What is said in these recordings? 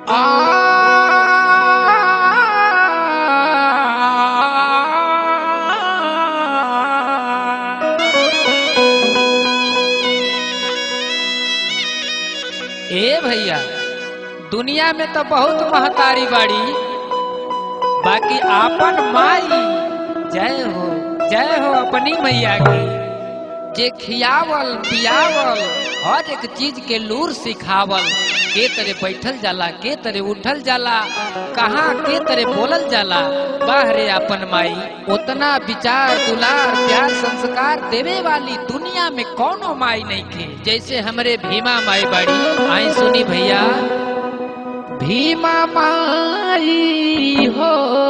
ए भैया दुनिया में तो बहुत महतारी बाड़ी बाकी आपन माई जय हो जय हो अपनी मैया की जे खियावल पियावल हर एक चीज के लूर सिखावल के तरे बैठल जाला के तरे उठल जाला कहाँ के तरे बोलल जाला बाहरे अपन माई उतना विचार दुलार प्यार संस्कार देवे वाली दुनिया में कौनो माई नहीं थे जैसे हमरे भीमा माई बाड़ी आई सुनी भैया भीमा माई हो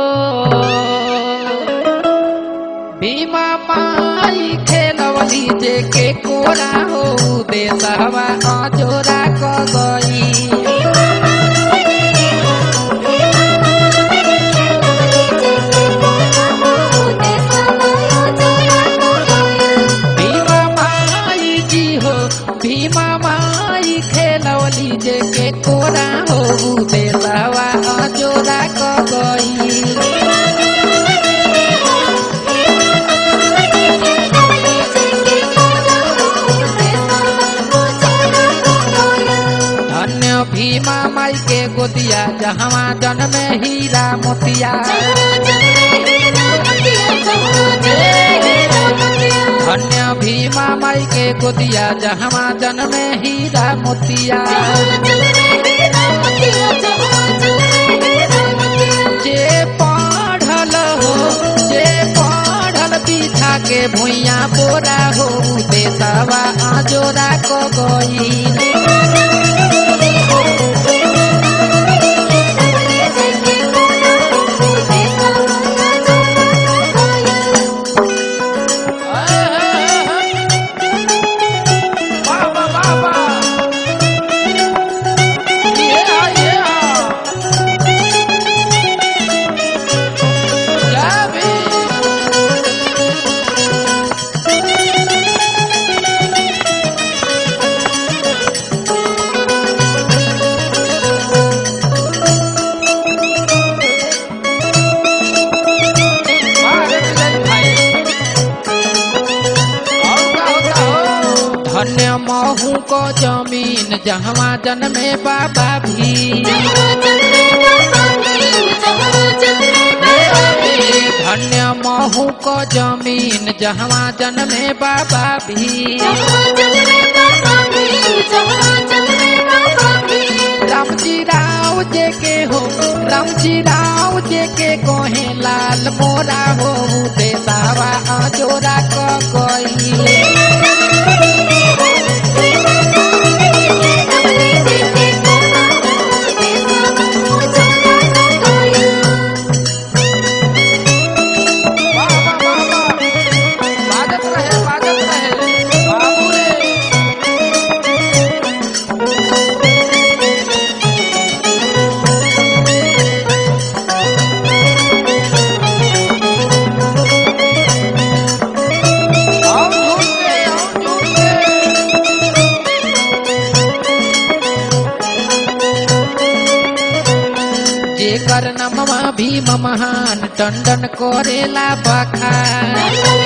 भीमा माई खेलवली जे के कोरा हो देशवा अजोरा क गई भीमा माई जी हो भीमा माई खेलवली जे के कोरा हो देशवा अजोरा क गई धन्य भीमा माई के गोदिया जहवा जन्मे हीरा मोतिया धन्य भीमा माई के गोदिया जहवा जन्मे हीरा मोतिया जे पढ़ल हो जे पढ़ल पीछा के भुइया बोरा हो देशवा आजोरा को गई बाबा बाबा ये ये जाबी धन्य महू को जमीन जहवा जन्मे बाबा भी धन्य महू को जमीन जहवा जन्मे बाबा भी रामजी राव जे के हो रामजी राव जे के कोहे लाल मोरा हो देसावा अजोरा क कोई वाह वाह वाह वाह बाजत रहे बाजत रहे बाबू रे आओ झूम के आओ झूम के जेकर नमवा भीम महान टंडन करेला बखान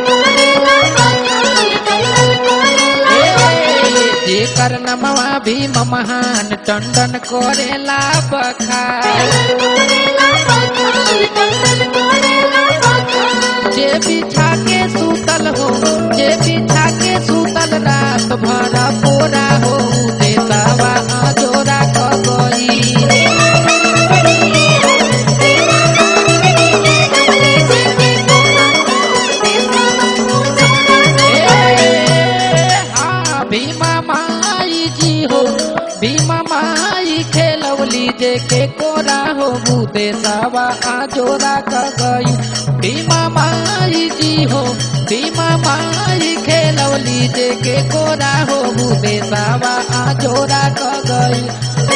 जेकर नमवा भीम महान टंडन करेला बखान जे बिछा के सूतल हो जे बिछा के सूतल रात भर पोरा हो देसावा जोरा क गई हाँ भीमा माई जी हो भीमा माई खेलवली जे के कोरा हो बूते सावा आजोरा क गई भीमा माई जी हो भीमा माई खेलवली जे के कोरा हो बूते सावा आजोरा क गई